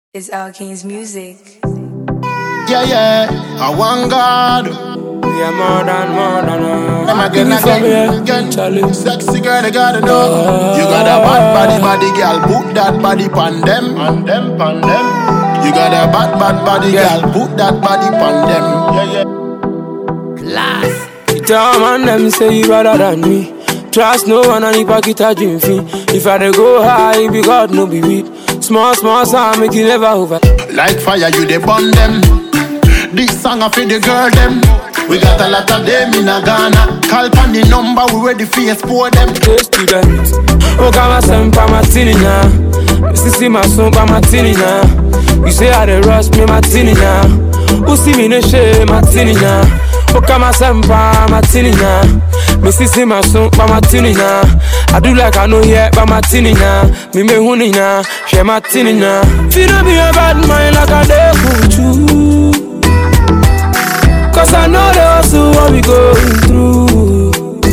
It's Al King's music. Yeah, yeah, I want God. We are more than more than uh, Them again, give me from again, here, again. Charlie. Sexy girl, they gotta know. You got a bad body, body girl. Put that body pan them, pan them, pan them. You got a bad, bad body Yeah. girl. Put that body pan them. Yeah, yeah. You tell man them say you better than me. Trust no one and if I get a dream fee. If I dey go high, it be God no be weed. Small, small sound make you never over. Like fire, you they burn them. This song I feel the girl them. We got a lot of them in a Ghana. Call pan the number, we ready for export them. Hey student, oh come and send pa martini now. Missy see my son pa martini now. You say I dey rush me martini now. Who see me no shame martini now. Oh come and send pa martini now. Missy see my son pa martini now. I do like I know here pa martini now. Me me huni now, share martini now. Feel no be a bad mind like I dey kuchu. Cause I know the hustle what we going through.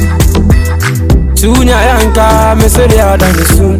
Tunya yanka, me say they are done it soon.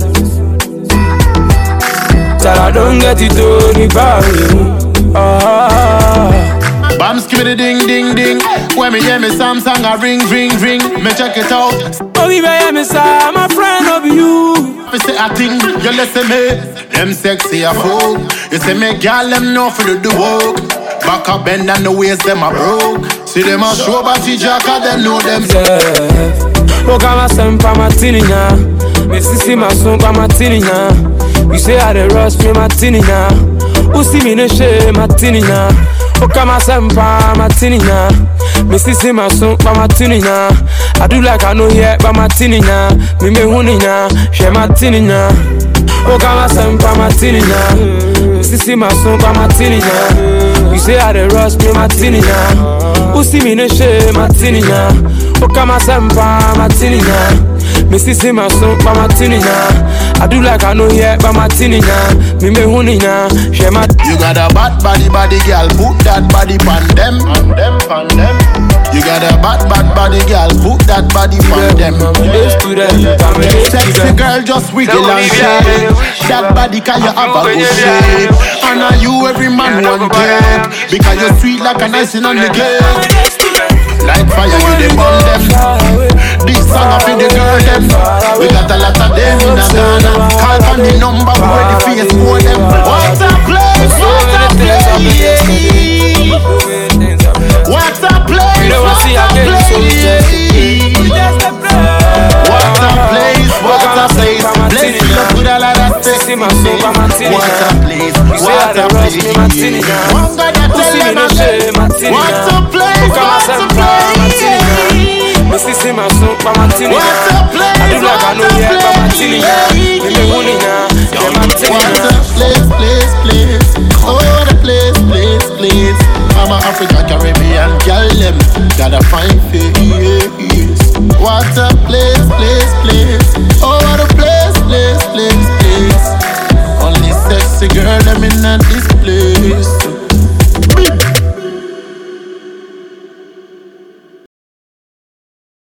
Till I don't get it to the barry. Ah, Bam skibidi ding ding ding. When me hear me Samsung a ring ring ring. Me check it out. oh, we may me say, my friend of you. Me say a thing, you listen me. Them sexy a fool. You say me girl them know for the do work. Back up bend and the waist them a broke. See them a show body jacka, them know them. Yeah. Oh, come and send pa martini now. Me see see my son pa martini now. You say I dey rush me martini now. Who see me no shame martini now. Oh, come and send pa martini now. Me see see my son pa martini now. I do like I know here pa martini now. Me me huni now, share martini now. Oh, come and send pa martini now. Me see see my son pa martini now. You say I dey rush me martini now. Who see me no shame martini now. Oh, come and send pa martini now. Me see see my son pa martini now. I do like I know here pa martini now. Me me huni now, share my You got a bad body, body girl. Put that body pan them. Pan them, pan them. You got a bad, bad body girl. Put that body pan them. Hey student, I'm a hey Sexy student. girl, just wiggle and shake. That body can you have a good shape. And are you every man one take? Because you're sweet like an icing on the cake. Like fire, you the burn them. This song I feel the girl them. We got a lot of them in a Ghana. Call on the number, we ready for you for them. What a place, what a place. What a place, You don't what wanna see a again, so we place. What a place, what a place. Bless you with a lot of sex. See my soul, I'm Martini What a now. place, You say I what dey a rush me place. Martini now. One God that Who tell see me them no a shame place. Martini What now. a place, Who come what and send a pa Martini now. place. Me see see my son pa martini What now. a place, I do like I know what a here pa martini now. place. Me me huni now, share martini What now. a place, place, place. Oh, the place, place, place. I'm a African Caribbean girl, them got a fine face.